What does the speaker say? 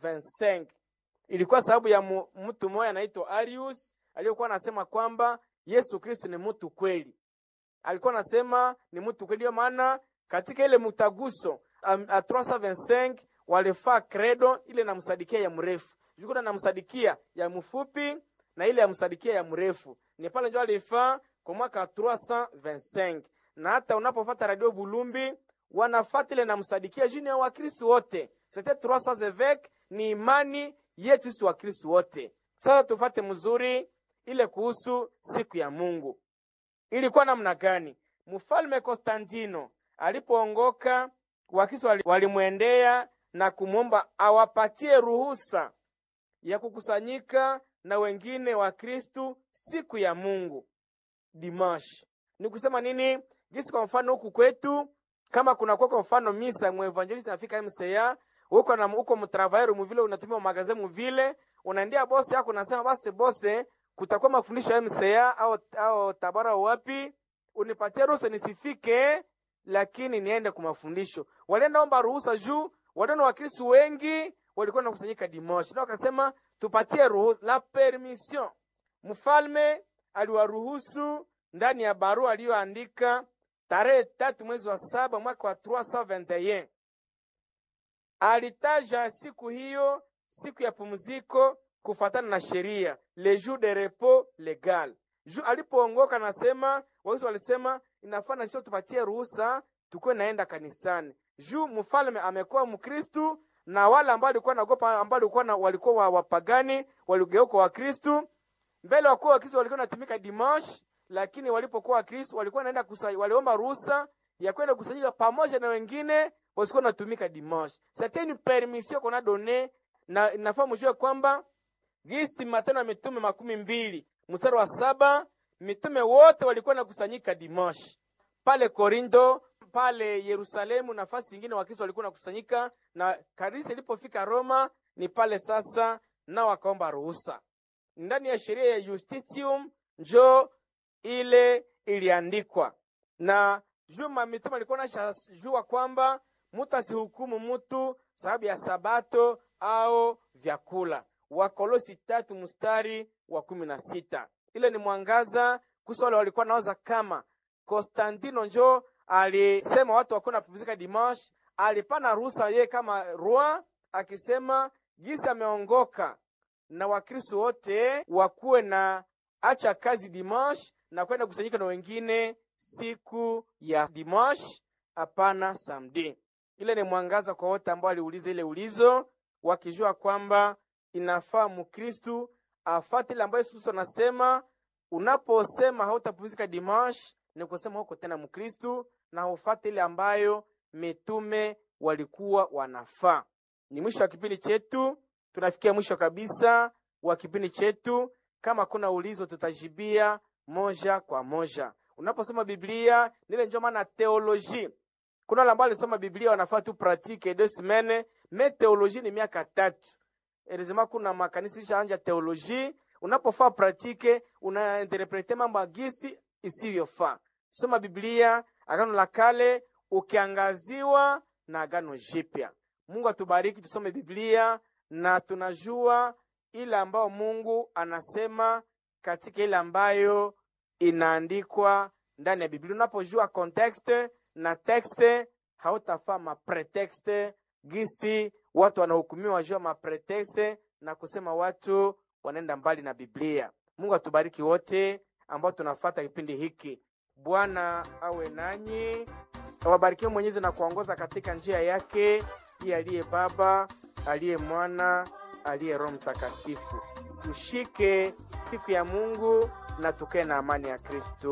25 ilikuwa sababu ya mu, mtu mmoja anaitwa Arius aliyokuwa anasema kwamba Yesu Kristo ni mtu kweli. Alikuwa anasema ni mtu kweli, maana katika ile mtaguso a 325 walifaa credo ile namsadikia ya mrefu jukuna namsadikia ya mfupi na ile yamsadikia ya mrefu ni pale ndio alifaa kwa mwaka 325 na hata unapofata radio Bulumbi wanafata ile namsadikia jini ya Wakristo wote c'était 300 évêques ni imani yetu si Wakristo wote. Sasa tufate mzuri ile kuhusu siku ya Mungu ilikuwa namna gani? Mfalme Konstantino alipoongoka, Wakristo walimwendea na kumwomba awapatie ruhusa ya kukusanyika na wengine wa Kristu siku ya Mungu dimash. Ni kusema nini? Gisi kwa mfano huku kwetu kama kuna kwa mfano misa mwevangelist nafika MCA huko na huko mtravairu muvile unatumia magaze muvile unaendea bosi yako unasema basi bose kutakuwa mafundisho ya MCA au au tabara wapi unipatie ruhusa nisifike lakini niende kwa mafundisho. Walienda omba ruhusa juu waliona Wakristo wengi walikuwa nakusanyika Dimoshi, na wakasema tupatie ruhusa la permission. Mfalme aliwaruhusu ndani ya barua aliyoandika tarehe tatu mwezi wa saba mwaka wa 321 alitaja siku hiyo siku ya pumziko kufatana na sheria le jour de repos legal. Ju alipoongoka nasema wao walisema inafaa sio tupatie ruhusa tukuwe naenda kanisani. Juu mfalme amekuwa Mkristu na wale ambao walikuwa naogopa ambao walikuwa na, walikuwa wapagani waligeuka wa Kristu mbele wakuwa wa Kristo walikuwa natumika dimanche, lakini walipokuwa Wakristo walikuwa naenda kusali, waliomba ruhusa ya kwenda kusanyika pamoja na wengine wasikuwa natumika dimanche. C'était une permission qu'on a donné na inafaa mjue kwamba gisi Matendo ya Mitume makumi mbili mstari wa saba mitume wote walikuwa nakusanyika dimanche pale Korinto pale Yerusalemu, nafasi nyingine Wakristo walikuwa nakusanyika, na kanisa ilipofika Roma ni pale sasa, nao wakaomba ruhusa ndani ya sheria ya Justitium, njo ile iliandikwa na juma. Mitume alikuwa nashajua kwamba mutu asihukumu mutu sababu ya sabato au vyakula. Wakolosi tatu mstari wa kumi na sita. Ile ni mwangaza kusa wale walikuwa nawaza kama Konstantino njo alisema watu wakuwa napumzika dimanche, alipana ruhusa yeye kama roi, akisema jinsi ameongoka na Wakristo wote wakuwe na acha kazi dimanche na kwenda kusanyika na wengine siku ya dimanche, hapana samedi. Ile ni mwangaza kwa wote ambao aliuliza ile ulizo, wakijua kwamba inafaa Mkristu afate ile ambayo Yesu Kristo anasema. Unaposema hautapumzika dimanche ni kusema huko tena Mkristu na ufate ile ambayo mitume walikuwa wanafaa. Ni mwisho wa kipindi chetu, tunafikia mwisho kabisa wa kipindi chetu. Kama kuna ulizo, tutajibia moja kwa moja. Unaposoma Biblia nile ndio maana teoloji. Kuna wale ambao walisoma Biblia wanafaa tu pratique deux semaines, mais teoloji ni miaka tatu. Elizima kuna makanisa ishaanja teoloji, unapofaa pratique unainterprete mambo agisi isivyofaa. Soma Biblia Agano la Kale ukiangaziwa na Agano Jipya. Mungu atubariki, tusome Biblia na tunajua ile ambayo Mungu anasema katika ile ambayo inaandikwa ndani ya Biblia. Unapojua context na texte, hautafaa mapretexte gisi watu wanahukumiwa wajua mapretexte na kusema watu wanaenda mbali na Biblia. Mungu atubariki wote ambao tunafata kipindi hiki. Bwana awe nanyi, awabarikie Mwenyezi na kuongoza katika njia yake, iye aliye Baba, aliye Mwana, aliye Roho Mtakatifu. Tushike siku ya Mungu na tukae na amani ya Kristo.